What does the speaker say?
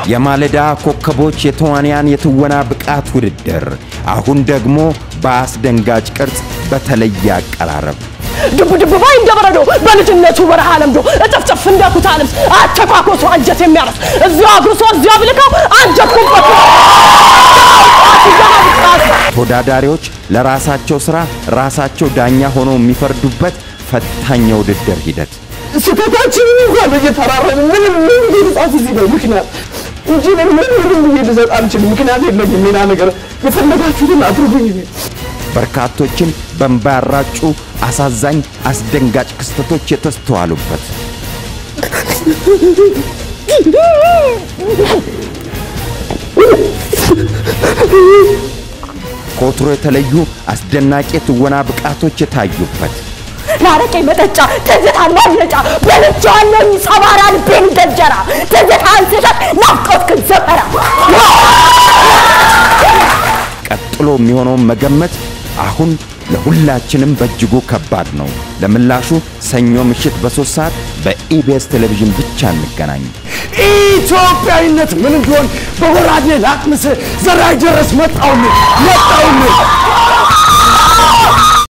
የማለዳ ኮከቦች የተዋንያን የትወና ብቃት ውድድር አሁን ደግሞ በአስደንጋጭ ቅርጽ በተለየ አቀራረብ ድብ ድብ ባይ እንደ በረዶ በልጅነቱ በረሃ ለምዶ እጥፍጥፍ እንደ ኩታ ልብስ አተኳኮሱ አንጀት የሚያረስ እዚያው አጉርሶ እዚያው ብልከው አንጀት ኩበት ተወዳዳሪዎች ለራሳቸው ሥራ ራሳቸው ዳኛ ሆነው የሚፈርዱበት ፈታኝ የውድድር ሂደት ስህተታችን እንኳን እየተራረን ምንም ምን ልጻፍ እዚህ ላይ ምክንያት እንጂ እኔ ምን ምንም ብዬ ልሰጥ አልችልም። ምክንያት የለኝም። ሌላ ነገር የፈለጋችሁትን አድርጉኝ። በርካቶችን በእንባ ያራጩ አሳዛኝ አስደንጋጭ ክስተቶች የተስተዋሉበት ከወትሮ የተለዩ አስደናቂ የትወና ብቃቶች የታዩበት ለአረቄ መጠጫ ትዝታን ማምለጫ በልቼዋለሁ ጸባራ ልቤን እንደ እንጀራ ትዝታን ስሸት ናፍቆትክን ዘመራ ቀጥሎ የሚሆነውን መገመት አሁን ለሁላችንም በእጅጉ ከባድ ነው። ለምላሹ ሰኞ ምሽት በሶስት ሰዓት በኢቢኤስ ቴሌቪዥን ብቻ እንገናኝ። ኢትዮጵያዊነት ምን እንደሆን በወራዴ ላቅምስ ዘራይ ድረስ መጣውልህ መጣውልህ